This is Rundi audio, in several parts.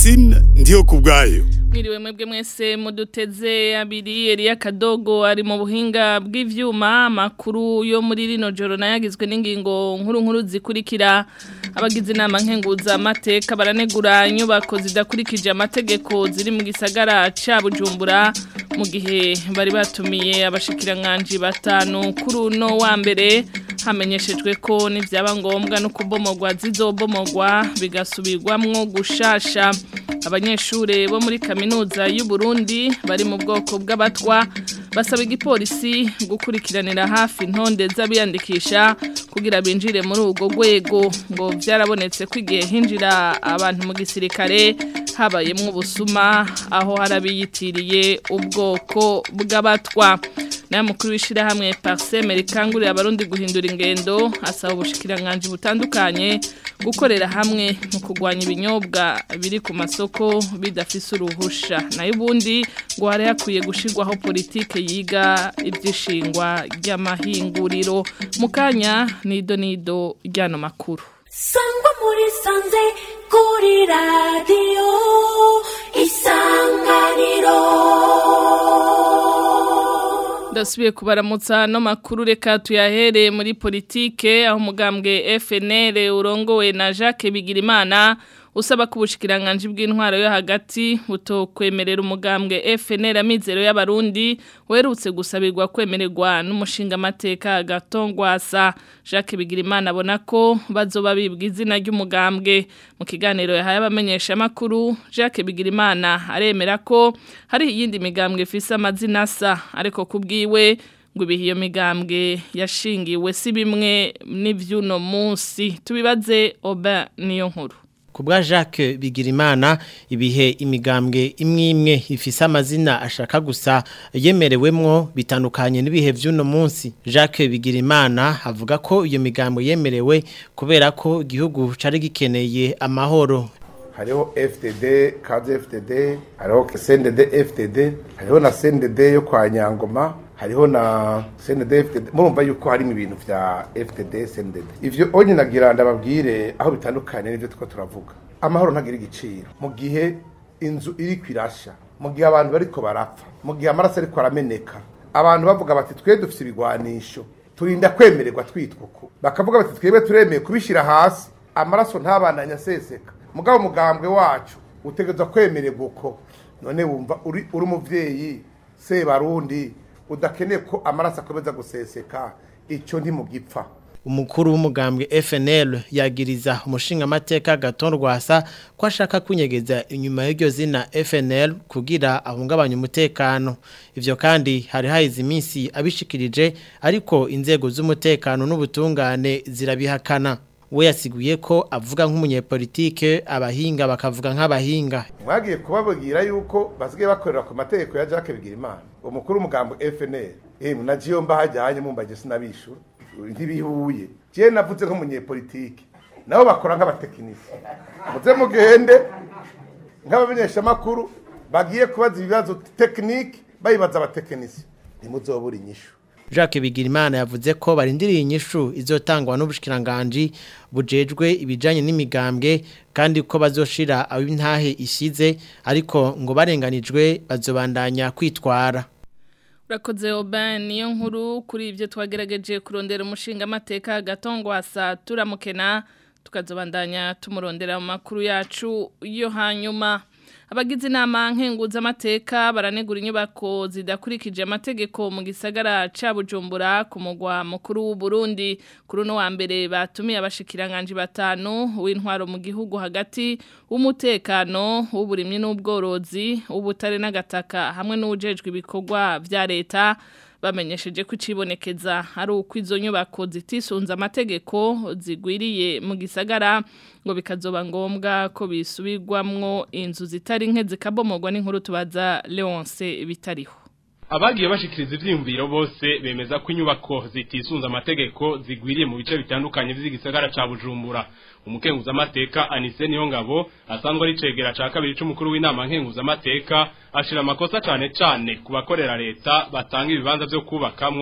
Francine ndiyo kubwayo Mwiriwe mwebwe mwese muduteze abiri Elia Kadogo ari mu buhinga bw'ivyuma makuru yo muri rino joro nayagizwe n'ingingo nkuru nkuru zikurikira abagize inama nkenguza amateka baranegura inyubako zidakurikije amategeko ziri mu gisagara ca Bujumbura mu gihe bari batumiye abashikiranganje batanu kuri uno wa mbere hamenyeshejwe ko nivyaba ngombwa no kubomogwa zizobomogwa bigasubirwamwo gushasha abanyeshure bo muri kaminuza y'u Burundi bari mu bwoko bw'abatwa basaba igipolisi gukurikiranira hafi intonde z'abiyandikisha kugira binjire muri urwo rwego ngo byarabonetse ko igihe hinjira abantu mu gisirikare habayemwo ubusuma aho harabiyitiriye ubwoko bw'abatwa nayo mukuru w'ishyirahamwe pariseme rikangurira abarundi guhindura ingendo asaba ubushikiranganje butandukanye gukorera hamwe mu kurwanya ibinyobwa biri ku masoko bidafise uruhusha nayo ubundi ngo hari hakwiye gushyirwaho politike yiga iby'ishingwa ry'amahinguriro mu kanya nido nido ry'ano makuru sangwa muri sanze kuri radiyo isanganiro ndasubiye kubaramutsa no makuru reka tuyahere muri politike aho umugambwe FNL urongowe na Jacques Bigirimana usaba ko ubushikiranganje bw'intwaro yo hagati butokwemerera umugambwe FNL amizero y'abarundi werutse gusabirwa kwemererwa n'umushinga amateka gatongwasa Jacques Bigirimana abona ko bazoba bibwa izina ry'umugambwe mu kiganiro yahaye abamenyesha makuru Jacques Bigirimana aremera ko hari iyindi migambwe ifise amazina asa ariko kubwiwe ngo ibihe iyo migambwe yashingiwe si bimwe n'ivyuno munsi tubibaze oba niyo nkuru Kubwa Jacques Bigirimana ibihe imigambwe imwe imwe ifise amazina ashaka gusa yemerewemwo bitandukanye n'ibihe vy'uno munsi Jacques Bigirimana avuga ko iyo migambwe yemerewe kubera ko igihugu cari gikeneye amahoro hariho FTD kaze FTD hariho CNDD FTD hariho na CNDD yo kwa Nyangoma hariho na CNDD FTD murumva yuko harimo ibintu vya FTD CNDD ivyo onye nagira ndababwire aho bitandukanye n'ivyo tuko turavuga amahoro ntagira igiciro mu gihe inzu iri kwirasha mu gihe abantu bariko barapfa mu gihe amaraso ariko arameneka abantu bavuga bati twe dufite ibigwanisho turinda kwemererwa twitwa uko bakavuga bati twebwe turemeye kubishira hasi amaraso ntabananya aseseka mugabo umugambwe wacu utegerezwa kwemererwa uko none wumva uri uri umuvyeyi sebarundi udakeneye ko amaraso akomeza guseseka icyo ntimugipfa umukuru w'umugambwe FNL yagiriza umushinga amateka gatondwasa ko ashaka kunyegeza inyuma y'iryo zina FNL kugira ahungabanye umutekano ivyo kandi hari hayize iminsi abishikirije ariko inzego z'umutekano n'ubutungane zirabihakana we yasiguye ko avuga nk'umunyepolitike abahinga bakavuga nk'abahinga mwagiye kubabwira yuko basigaye bakorera ku mategeko ya Jacques Bigirimana umukuru w'umugambo FNL eh munajiyo mbahajyanye mumbaje sinabishura ntibihuye je navuze nk'umunyepolitike nabo bakora nk'abatekinisi muze mugende nk'abamenyesha makuru bagiye kubaza ibibazo tekinike bayibaza abatekinisi ntimuzobura inyishu Jacques Bigirimana yavuze ko barindiriye inyishu izotangwa n'ubushikiranganje bujejwe ibijanye n'imigambwe kandi ko bazoshira abo intahe ishize ariko ngo barenganijwe bazobandanya kwitwara Urakoze Oban niyo nkuru kuri ivyo twagerageje kurondera umushinga amateka gatongwasa turamukena tukazobandanya tumurondera mu makuru yacu yo hanyuma abagize inama nkenguza amateka baranegura inyubako zidakurikije amategeko mu gisagara ca Bujumbura ku mugwa mukuru w'u Burundi kuri no wa mbere batumiye abashikiranganje batanu w'intwaro mu gihugu hagati w'umutekano w'uburimyi n'ubworozi ubutare n'agataka hamwe n'ujejwe ibikorwa vya leta bamenyesheje ko icibonekeza ari uko izo nyubako zitisunze amategeko zigwiriye mu gisagara ngo bikazoba ngombwa ko bisubirwamwo inzu zitari nke zikabomorwa n'inkuru tubaza Leonce bitariho abagiye bashikiriza ivyiyumviro bose bemeza ko inyubako zitisunze amategeko zigwiriye mu bice bitandukanye vy'igisagara ca Bujumbura umukenguza amateka Anise Niyongabo asanzwe ari cegera ca kabiri c'umukuru w'inama nkenguza amateka ashira amakosa cane cane ku bakorera leta batanga ibibanza vyo kubakamwo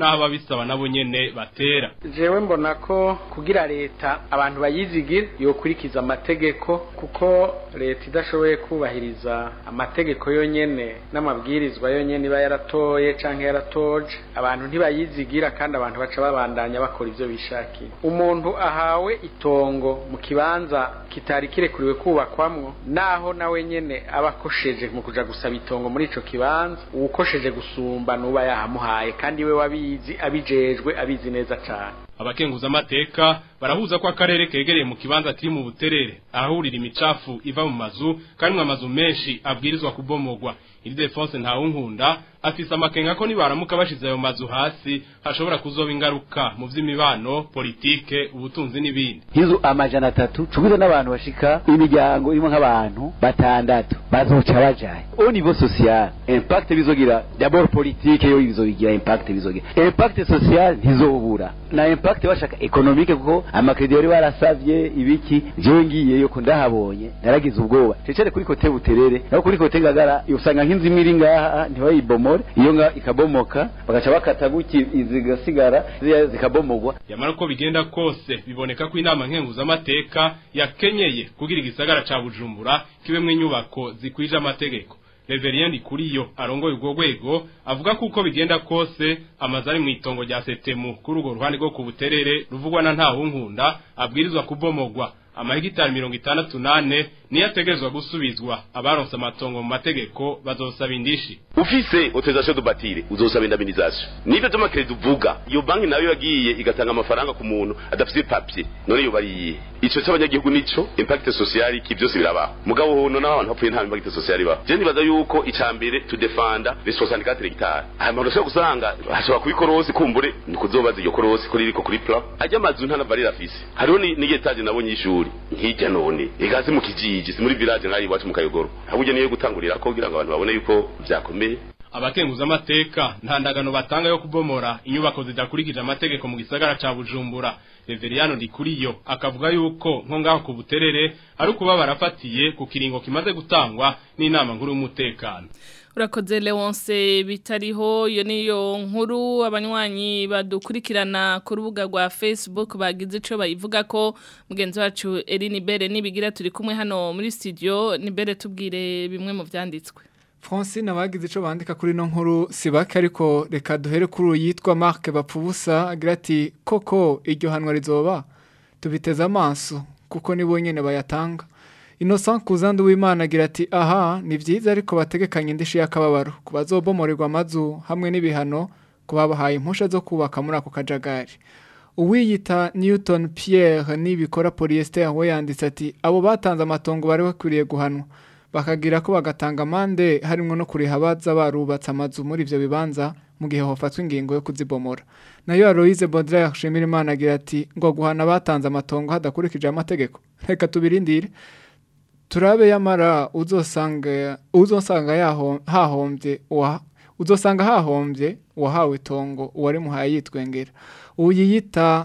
n'aho ababisaba nabo nyene batera jewe mbona ko kugira leta abantu bayizigira yokurikiza amategeko kuko leta idashoboye kubahiriza amategeko yonyene n'amabwirizwa yonyene iba yaratoye canke yaratoje abantu ntibayizigira kandi abantu baca babandanya bakora ivyo bishakiye umuntu ahawe itongo mu kibanza kitari kirekuriwe kubakwamwo naho nawe nyene aba akosheje mu kuja gusaba itongo muri ico kibanza uwukosheje gusumba nuba yahamuhaye kandi we wabizi abijejwe abizi neza cane abakenguza amateka barahuza ko akarere kegereye mu kibanza kiri mu buterere ahahurira imicafu iva mu mazu kandi mu amazu menshi abwirizwa kubomogwa iri defense ntawunkunda afise amakenga ko nibaramuka bashize ayo mazu hasi hashobora kuzoba ingaruka mu vy'imibano politike ubutunzi n'ibindi hizo amajana atatu cubiza n'abantu bashika imiryango irimo nk'abantu batandatu bazoca bajaye au niveau social impact bizogira d'abord politique yo bizogira impact bizogira impact social ntizobura na impact bashaka economique kuko amakredi yari barasavye ibiki jewe ngiyeyo ko ndahabonye naragize ubwoba cecere kuri kote buterere naho kuri kote ngagara usanga nk'inzu imwe iri ngaha ntibayibomore iyo nga ikabomoka bagaca bakata guki zigasigara ziriya zikabomogwa yamara uko bigenda kose biboneka ko inama nkenguzamateka yakenyeye kugira igisagara ca bujumbura kibemwo inyubako zikwije amategeko Reverien Kuriyo arongoye ubwo rwego avuga ko uko bigenda kose amazu ari mu itongo rya Setemu kuri urwo ruhande rwo ku buterere ruvugwa na ntawunkunda abwirizwa kubomogwa amahegitari mirongo itandatu nane niyo ategerezwa gusubizwa abaronse amatongo mu mategeko bazosaba indishi ufise autorisation de bâtir uzosaba indemnisation nivyo vy'amakredi uvuga iyo banki nayo yagiye igatanga amafaranga ku muntu adafise papier none yo bariye ico c'abanyagihugu nico impact social iki byose birabaho mugabo hono n'abantu bapfuye nta impact social ibaho je nibaza yuko icambere to defenda les 64 hectares aya muntu ushobora gusanga hashobora kuba ikorosi kumbure ni kuzobaza iyo korosi kuri riko kuri plan ajya amazu nta navarira afise hariho ni ni etaje nabonye ishuri nkijya none igazi mu kijiji si muri village nk'ayi iwacu mu kayogoro ahubwo niyo gutangurira ko kugira ngo abantu babone yuko vyakomeye abakenguza amateka nta ndagano batanga yo kubomora inyubako zidakurikije amategeko mu gisagara ca Bujumbura Reveriano Ndikuriyo akavuga yuko nko ngaho ku buterere ari ukuba barafatiye ku kiringo kimaze gutangwa n'inama nkuru y'umutekano urakoze Leonce bitariho iyo niyo nkuru abanywanyi badukurikirana ku rubuga rwa Facebook bagize ico bayivuga ko mugenzi wacu Eline Bere nibigira turi kumwe hano muri studio Nibere tubwire bimwe mu vyanditswe Francine abagize ico bandika kuri no nkuru sibake ariko reka duhere kuri uyitwa Marc Bapfubusa agira ati koko iryo hanwa rizoba tubiteze amaso kuko nibo nyene bayatanga Innocent Kuzandu w'Imana agira ati aha ni vyiza ariko bategekanye indishi y'akababaro kubazobomorerwa amazu hamwe n'ibihano kubabahaye impusha zo kubaka muri ako kajagari Uwiyita Newton Pierre nibikora polyester we yanditse ati abo batanze amatongo bari bakwiriye guhanwa bakagira ko bagatanga amande harimo no kuriha abaza barubatse amazu muri ivyo bibanza mu gihe hofatwa ingingo yo kuzibomora nayo Aloise Baudelaire Shimira Imana agira ati ngo guhana batanze amatongo hadakurikije amategeko reka tubirindire turabe yamara uzosanga uzosanga yaho hahombye wa uzosanga hahombye uwahawe itongo uwari muhaye yitwengera uyiyita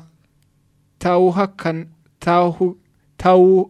tawuhakan tawu tawu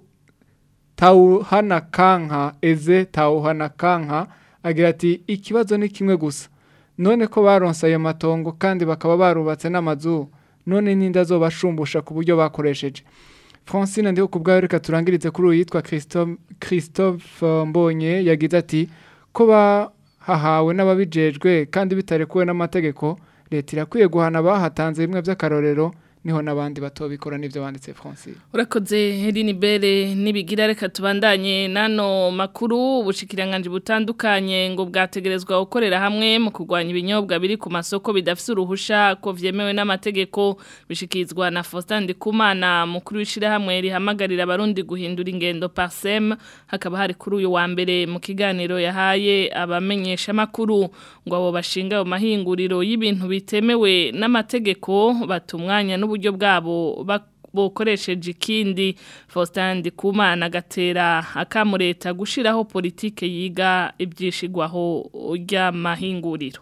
tawuhana kanka eze tawuhana kanka agira ati ikibazo ni kimwe gusa none ko baronse ayo matongo kandi bakaba barubatse n'amazu none n'inda zobashumbusha ku buryo bakoresheje Francine ndiho kubwayo reka turangirize kuri uyu yitwa Christophe Christophe Mbonye yagize ati ko bahahawe n'ababijejwe kandi bitarekuwe n'amategeko leta irakwiye guhana bahatanze bimwe by'akarorero niho nabandi batobikora nivyo banditse Francine urakoze Herini Bere nibigira reka tubandanye nano makuru ubushikiranganje butandukanye ngo bwategerezwa gukorera hamwe mu kurwanya ibinyobwa biri ku masoko bidafise uruhusha ko vyemewe n'amategeko bishikizwa na Faustin Ndikumana mukuru wishira hamwe rihamagarira abarundi guhindura ingendo parsem hakaba hari kuri uyu wa mbere mu kiganiro yahaye abamenyesha makuru ngo abo bashinga mu mahinguriro y'ibintu bitemewe n'amategeko batumwanya n'ubu uburyo bwabo bokoresheje ikindi Faustin Ndikumana agatera akamureta gushiraho politike yiga ibyishigwaho ry'amahinguriro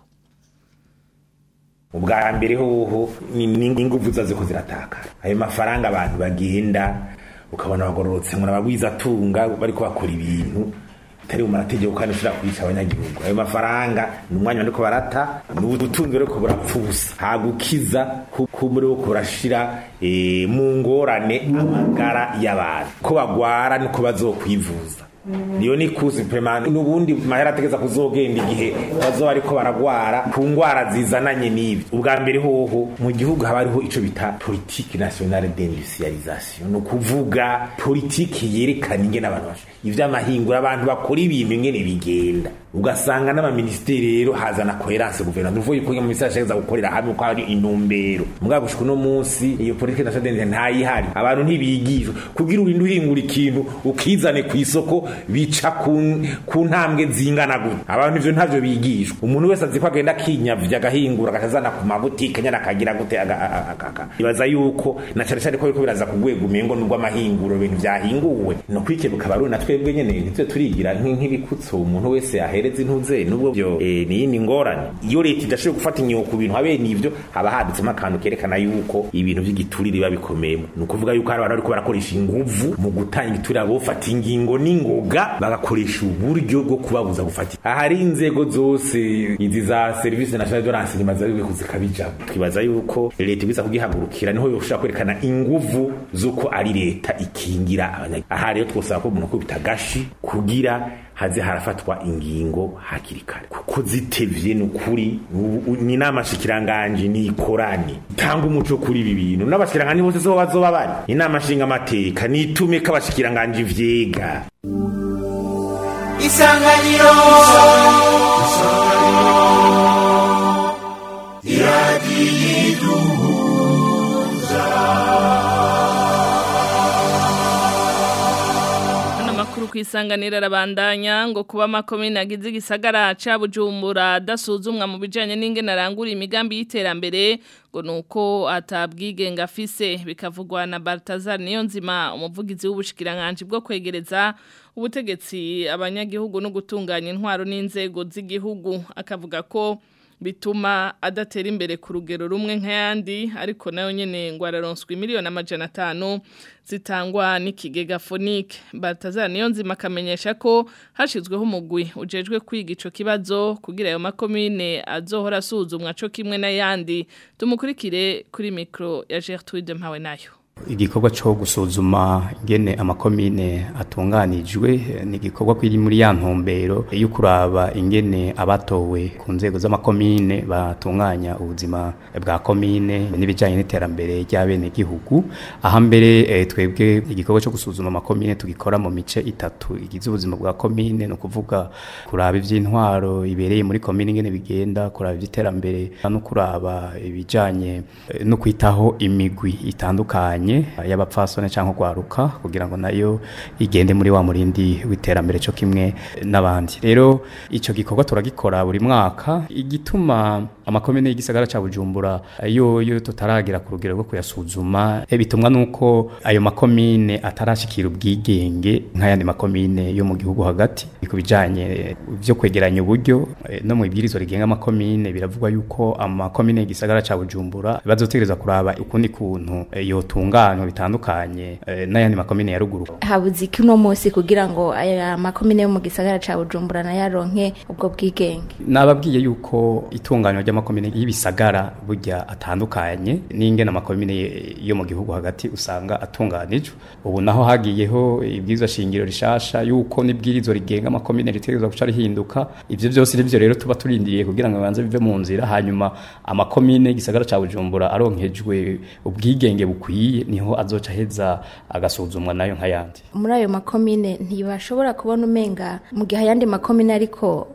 ubwa mbere hoho n'inguvu zazo ziratakara ayo mafaranga abantu bagenda ukabona bagororotse ngo nabagwiza atunga bariko bakora ibintu atari mu mategeko kandi ushobora kwica abanyagihugu ayo mafaranga ni umwanya bariko barata ni ubutunzi rero burapfa ubusa nta gukiza kuko muri wo kurashira eh, mu ngorane amagara y'abantu ko bagwara niko bazokwivuza niyo ni kuzi pemani n'ubundi mahera ategeza kuzogenda igihe bazoba ariko baragwara ku ngwara zizananye n'ibi ubwa mbere hoho mu gihugu haba hariho ico bita politique nationale d'industrialisation ni ukuvuga politiki yerekana ingene abantu basha ivy'amahingura abantu bakora ibintu ingene bigenda ugasanga n'amaministeri rero hazana coherence guverinoma uvuye ko mu ministeri ashaka gukorera hamwe ko hari intumbero mugabo gushika uno munsi iyo politique nationale d'industrialisation ntayihari abantu ntibigishwa kugira urinde uhingura ikintu ukizane ku isoko bica ku ku ntambwe zingana gute abantu ivyo ntavyo bigishwa umuntu wese azi ko agenda akinyavya agahingura agashazana ku mabutike nyana akagira gute aga- aga- aga- aga. ibaza yuko na cane cane ko biriko biraza ku rwego umengo nubwo amahinguro ibintu vyahinguwe no kwikebuka barundi na twebwe nyene nivyo turigira nk- nk'ibikutso umuntu wese ahereza intuze nubwo vyo eh, ni yindi ngorane iyo leta idashoboye gufata inyoko ku bintu habe n'ivyo haba haditsemo akantu kerekana yuko ibintu vy'igiturire biba bikomeyemo ni ukuvuga yuko hari abantu bariko barakoresha inguvu mu gutanga igiturire bofata ingingo n'ingoga bagakoresha uburyo bwo kubabuza gufata ahari inzego zose izi za serivisi nationale de renseignement zabiwe kuzikabijamo twibaza yuko leta ibiza kugihagurukira niho yoshobora kwerekana inguvu z'uko ari leta ikingira abanyagihugu aha rero twosaba ko umuntu akubita agashi kugira haze harafatwa ingingo hakiri kare kuko zitevye ni ukuri ubu- ni inama shikiranganje ni ikorane tanga umuco kuri ibi bintu n'abashikiranganje bose so bazoba bari inama nshinga amateka nitume ko abashikiranganje vyega isanganiro Hano makuru kwisanganira arabandanya ngo kuba makomine agize igisagara ca Bujumbura dasuzumwa mu bijanye n'ingene arangura imigambi y'iterambere ngo nuko atabwigenga afise bikavugwa na Baltazar niyo nzima umuvugizi w'ubushikiranganje bwo kwegereza ubutegetsi abanyagihugu no gutunganya intwaro n'inzego z'igihugu akavuga ko bituma adatera imbere ku rugero rumwe nk'ayandi ariko nayo nyene ngo araronswa miliyoni amajana atanu zitangwa n'ikigega fonike Baltazar niyo nzima akamenyesha ko hashizweho umugwi ujejwe kwiga ico kibazo kugira ayo makomine azohora asuzumwa co kimwe n'ayandi tumukurikire kuri mikro ya Gertrude Mpawe nayo igikorwa cyo gusuzuma ingene amakomine atunganijwe eh, ni igikorwa kiri muri ya ntumbero yo kuraba ingene abatowe ku nzego z'amakomine batunganya ubuzima bwa komine n'ibijyanye n'iterambere ry'abenegihugu aha mbere eh, twebwe igikorwa cyo gusuzuma amakomine tugikora mu mice itatu igize ubuzima bwa komine ni ukuvuga kuraba iby'intwaro ibereye muri komine ingene bigenda kuraba iby'iterambere no kuraba ibijyanye eh, no kwitaho imigwi itandukanye y'abapfasone cyangwa gwaruka kugira ngo nayo igende muri wa murindi w'iterambere cyo kimwe n'abandi rero icyo gikorwa turagikora buri mwaka igituma amakomine y'igisagara cya Bujumbura yo yo tutaragera ku rugero rwo kuyasuzuma eh, bitumwa nuko ayo makomine atarashikira ubwigenge nk'ayandi makomine yo mu gihugu hagati ku bijanye byo kwegeranya uburyo eh, no mu ibwirizwa rigenga amakomine biravugwa yuko amakomine y'igisagara cya Bujumbura bazotegereza kuraba ukundi kuntu eh, yotunganywa bitandukanye eh, n'ayandi makomine ya ruguru habuze iki uno munsi kugira ngo aya makomine yo mu gisagara ca Bujumbura nayaronke ubwo bwigenge nababwiye yuko itunganywa ry'amakomine y'ibisagara burya atandukanye n'ingene amakomine yo mu gihugu hagati usanga atunganijwe ubu naho hagiyeho ibwirizwa shingiro rishasha yuko n'ibwirizwa rigenga amakomine ritegerezwa guca rihinduka ivyo byose nivyo rero tuba turindiriye kugira ngo bibanze bive mu nzira hanyuma amakomine y'igisagara ca Bujumbura aronkejwe ubwigenge bukwiye niho azoca heza agasuzumwa nayo nk'ayandi muri ayo makomine ntibashobora kubona umenga mu gihe ayandi makomine ariko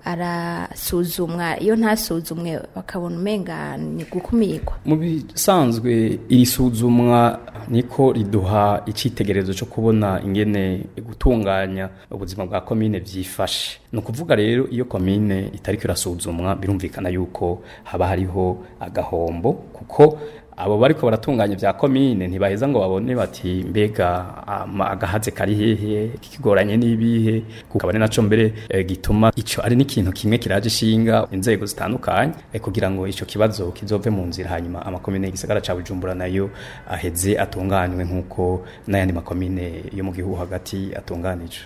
arasuzumwa iyo ntasuzumwe bakabona umenga ni gukumirwa mu bisanzwe iri suzumwa niko riduha icitegererezo cyo kubona ingene gutunganya ubuzima bwa komine vyifashe ni ukuvuga rero iyo komine itariko irasuzumwa birumvikana yuko haba hariho agahombo kuko abo bariko baratunganya vya komine ntibaheza ngo babone bati mbega ama- agahaze kari hehe kigoranye n'ibihe kukaba ari naco mbere eh, gituma ico ari n'ikintu kimwe kiraje ishinga inzego zitandukanye eh, kugira ngo ico kibazo kizove mu nzira hanyuma amakomine y'igisagara ca Bujumbura nayo aheze atunganywe nk'uko n'ayandi makomine yo mu gihugu hagati atunganijwe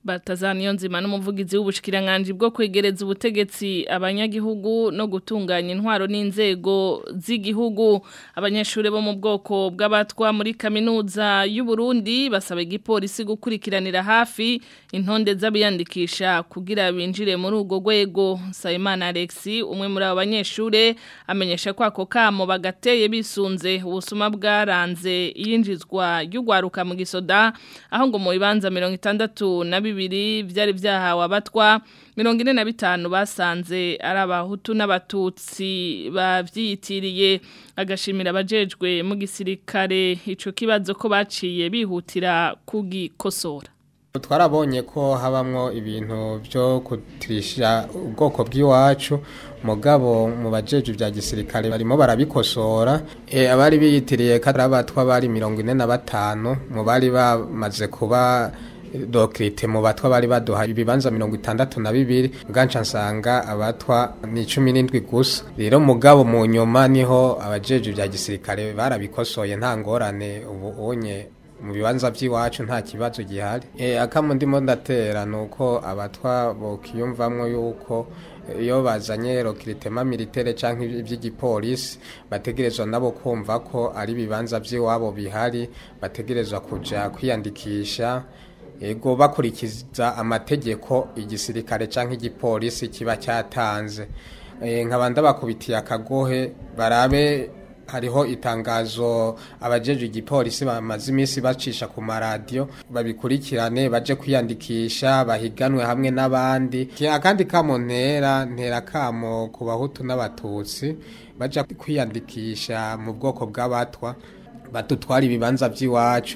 Batazaniyo nzima n'umuvugizi w'ubushikiranganje bwo kwegereza ubutegetsi abanyagihugu no gutunganya intwaro n'inzego z'igihugu abanyeshuri bo mu bwoko bw'abatwa muri kaminuza y'u Burundi basaba igipolisi gukurikiranira hafi intonde z'abiyandikisha kugira binjire muri urwo rwego Sayimana Alexi umwe muri abo banyeshuri amenyesha ko ako kamo bagateye bisunze ubusuma bwaranze iyinjizwa y'ugwaruka mu gisoda aho ngo mu bibanza 60 na bibiri byari byahawe abatwa mirongo ine na bitanu basanze ari abahutu n'abatutsi bavyitiriye agashimira abajejwe mu gisirikare ico kibazo ko baciye bihutira kugikosora twarabonye ko habamwo ibintu byo kutirisha ubwoko bw'iwacu mugabo mu bajeje bya gisirikare barimo barabikosora e, abari biyitiriye kadra batwa bari mirongo ine na batanu mu bari bamaze kuba dokirite mu batwa bari baduha ibibanza mirongo itandatu na bibiri bwanca nsanga abatwa ni cumi n'indwi gusa rero mugabo mu nyuma niho abajeje bya gisirikare barabikosoye nta ngorane ubu unye mu bibanza by'iwacu nta kibazo gihari e, akamu ndimo ndatera ni uko abatwa bokiyumvamwo yuko iyo bazanye rokiritema militaire cyangwa iby'igipolisi bategerezwa nabo kumva ko ari ibibanza by'iwabo bihari bategerezwa kuja kwiyandikisha ego bakurikiza amategeko igisirikare cyangwa igipolisi kiba cyatanze nkaba ndabakubitiye akagohe barabe hariho itangazo abajeje igipolisi bamaze iminsi bacisha ku maradiyo babikurikirane baje kwiyandikisha bahiganwe hamwe n'abandi akandi kamo ntera ntera kamo ku bahutu n'abatutsi baja kwiyandikisha mu bwoko bw'abatwa badutwara ibibanza by'iwacu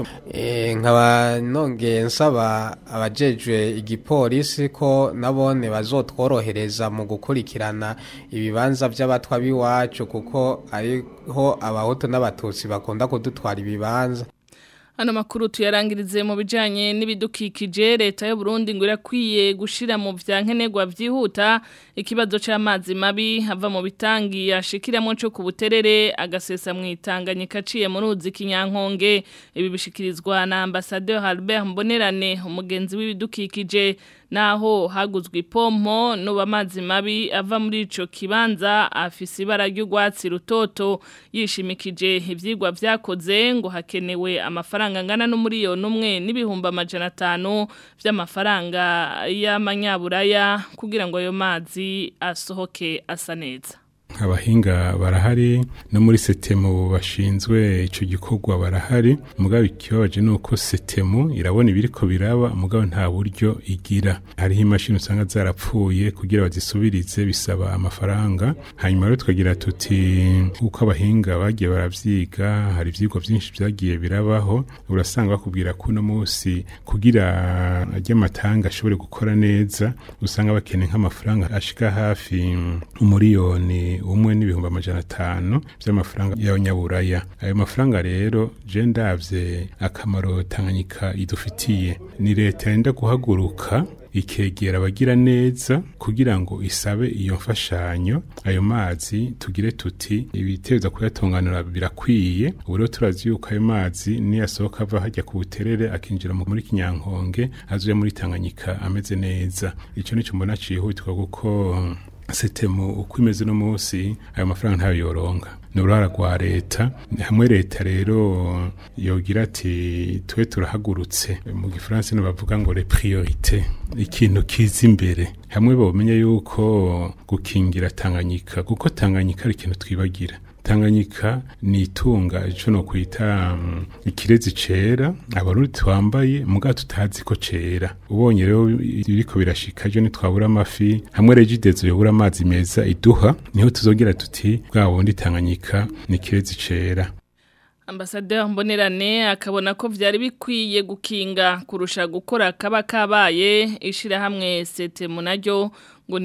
nkaba nongeye nsaba abajejwe igipolisi ko nabone bazotworohereza mu gukurikirana ibibanza by'abatwa b'iwacu kuko ariho abahutu n'abatutsi bakunda kudutwara ibibanza Ano makuru tuyarangirize mu bijanye n'ibidukikije leta y'u Burundi ngo irakwiye gushira mu vyankenerwa vyihuta ikibazo c'amazi mabi hava mu bitangi yashikiramo cyo ku buterere agasesa mu itanganyika ciye mu ruzi kinyankonge ibi bishikirizwa na ambassadeur Albert Mbonerane umugenzi w'ibidukikije naho haguzwe ipompo nuba amazi mabi ava muri ico kibanza afise ibara ry'ugwatsi rutoto yishimikije ivyigwa vyakoze ngo hakenewe amafaranga ngana n'umuriyoni umwe n'ibihumbi amajana atanu vy'amafaranga y'amanyaburaya kugira ngo ayo mazi asohoke asa neza abahinga barahari no muri setemu bashinzwe ico gikorwa barahari mugabo ikibabaje nuko setemu irabona ibiriko biraba mugabo nta buryo igira hariho imashini usanga zarapfuye kugira bazisubirize bisaba amafaranga hanyuma rero tukagira tuti uko abahinga bagiye baravyiga hari ivyigwa vyinshi vyagiye birabaho urasanga bakubwira ko uno munsi kugira ajya amatanga ashobore gukora neza usanga bakeneye nk'amafaranga ashika hafi umuriyoni umwe n'ibihumbi amajana atanu by'amafaranga y'abanyaburaya ayo mafaranga rero je ndavye akamaro tanganyika idufitiye ni leta yenda guhaguruka ikegera abagira neza kugira ngo isabe iyo mfashanyo ayo mazi tugire tuti ibiteza kuyatunganira birakwiye ubu rero turazi yuko ayo mazi niyasohoka ava hajya ku buterere akinjira muri kinyankonge azuye muri tanganyika ameze neza icyo nicyo mbona cihutirwa kuko setemu uko imeze no munsi ayo mafaranga ntayo yoronka ni uruhara rwa leta hamwe leta rero yogira ati twe turahagurutse mu gifaransa niho bavuga ngo le priorite ikintu kiza imbere hamwe bamenye yuko gukingira tanganyika kuko tanganyika ari ikintu twibagira Tanganyika ni itunga ico no kwita um, ikirezi cera abarundi twambaye muga tutazi ko cera ubonye rero biriko birashika je nitwabura amafi hamwe regidezo yobura amazi meza iduha niho tuzogira tuti bwa bundi Tanganyika ni ikirezi cera Ambasaderi Mbonerane akabona ko vyari bikwiye gukinga kurusha gukora kaba kabaye ishira hamwe sete munaryo ngo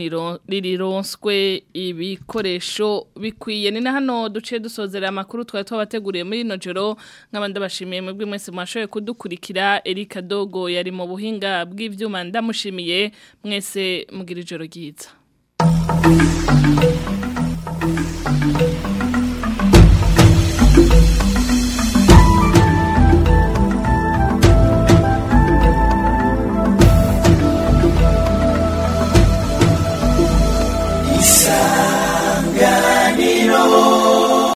nirironskwe ibikoresho bikwiye ni na hano duce dusozera amakuru twari twabateguriye muri ino joro nk'abandi bashimiye mwebwe mwese mwashoboye kudukurikira Erika Dogo yari mu buhinga bw'ivyuma ndamushimiye mwese mugira ijoro ryiza